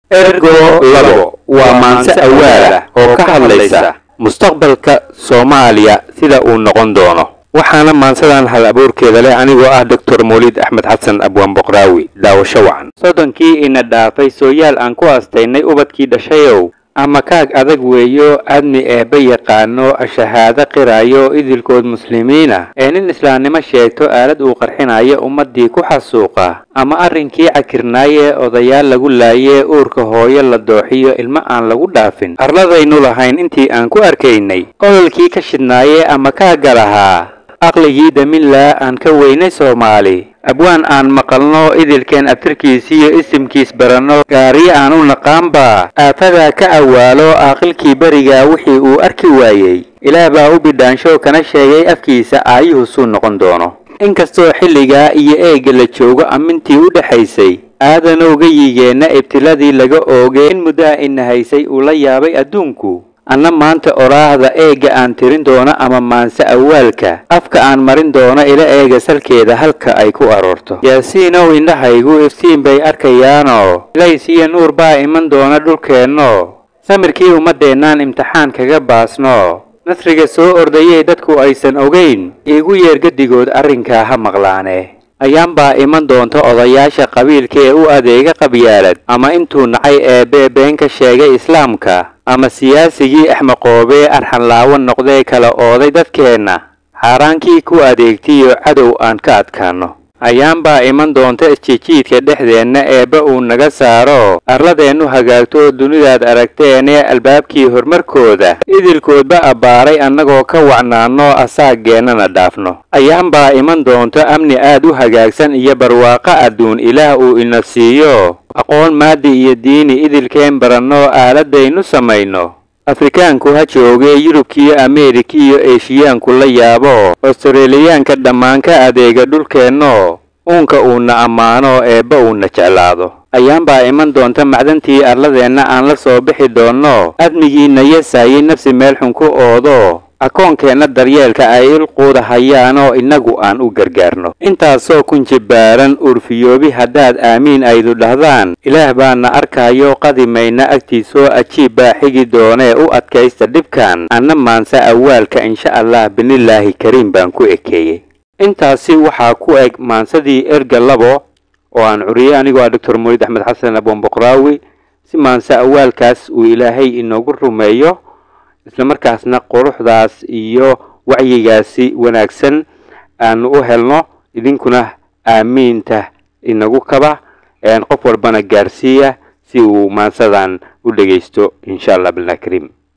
ergo labo waa maanse awaalah oo ka hadlaysa mustaqbalka soomaaliya sida uu noqon doono waxaana maansadan hal abuurkeeda leh anigoo ah doctor mawlid axmed xasan abwaan boqraawi daawasho wacan soddonkii ina dhaafay sooyaal aan ku aastaynay ubadkii dhashayow ama kaag adag weeyo adni eebba yaqaano shahaado qiraayo idilkood muslimiina ee nin islaamnimo sheegto aalad uu qarxinayo ummaddii ku xasuuqa ama arrinkii cakirnaaye odayaal lagu laaye uurka hooyo la dooxiyo ilmo aan lagu dhaafin arladaynu lahayn intii aan ku arkaynay ololkii ka shidnaaye ama kaagga lahaa aqligii daminlaa aan ka weynay soomaali abwaan aan maqalno idilkeen abtirkiisiyo isimkiis baranno gaariyo aan u naqaanba aafadaa ka awaalo aaqilkii berigaa wixii uu arki waayey ilaah baa u bidhaansho kana sheegay afkiisa aayuhu suu noqon doono inkastoo xilligaa iyo eegga la joogo amintii u dhexaysay aadanowga yigeenna ibtiladii laga oogay in muddaha ina haysay uu la yaabay adduunku anna maanta oraahda eegga aan tirin doono ama maanse awaalka afka aan marin doono ila eega salkeeda halka ay ku aroorto yaasiinow indhahaygu iftiin bay arkayaanoo ilays iyo nuur baa iman doona dhulkeenno samirkii ummaddeennaan imtixaan kaga baasno nasriga soo ordayey dadku aysan ogayn iigu yeer gedigood arrinkaa ha maqlaane ayaanbaa iman doonta odayaasha qabiilka ee u adeega qabyaalad ama intuu nacay eebbee been ka sheegay islaamka ama siyaasigii axmaqoobee arxanlaawo noqdee kala ooday dadkeenna xaaraankii ku adeegtiyo cadow aan ka adkaanno ayaanbaa iman doonta isjijiidka dhexdeenna eebba uu naga saaro arladeennu hagaagto dunidaad aragteenee albaabkii horumarkooda idilkoodba abbaaray annagoo ka wacnaanno asaageennana dhaafno ayaanbaa iman doonto amni aad u hagaagsan iyo barwaaqo adduun ilaah uu ina siiyo aqoon maadi iyo diini idilkeen baranno aaladaynu samayno afrikaanku ha joogee yurubkiiyo ameerikiiyo eeshiyaanku la yaabo australiyaanka dhammaan ka adeega dhulkeenno uunka uuna ammaano eebba uuna jeclaado ayaanbaa iman doonta macdantii arladeenna aan la soo bixi doonno admigiina yasaayay nafsi meel xun ku oodo akoonkeenna daryeelka ay ilquuda hayaanoo innagu aan u gargaarno intaasoo kun jibbaaran urfiyoobi haddaad aamiin aydu dhahdaan ilaah baana arkaayo qadimayna agtiisoo ajiib baa xigi doonee u adkaysta dhibkan anna maanse awaalka insha allah binilaahi kariim baan ku ekeeyey intaasi waxaa ku eg maansadii erga labo oo aan curiyey anigoo ah doctor mawlid axmed xasan abwan boqraawi si maanse awaalkaas uu ilaahay inoogu rumeeyo isla markaasna quruxdaas iyo wacyigaasi wanaagsan aanu u helno idinkuna aamiinta inagu kaba qof walbana gaarsiiya si uu maansadan u dhegaysto insha allah billah kariim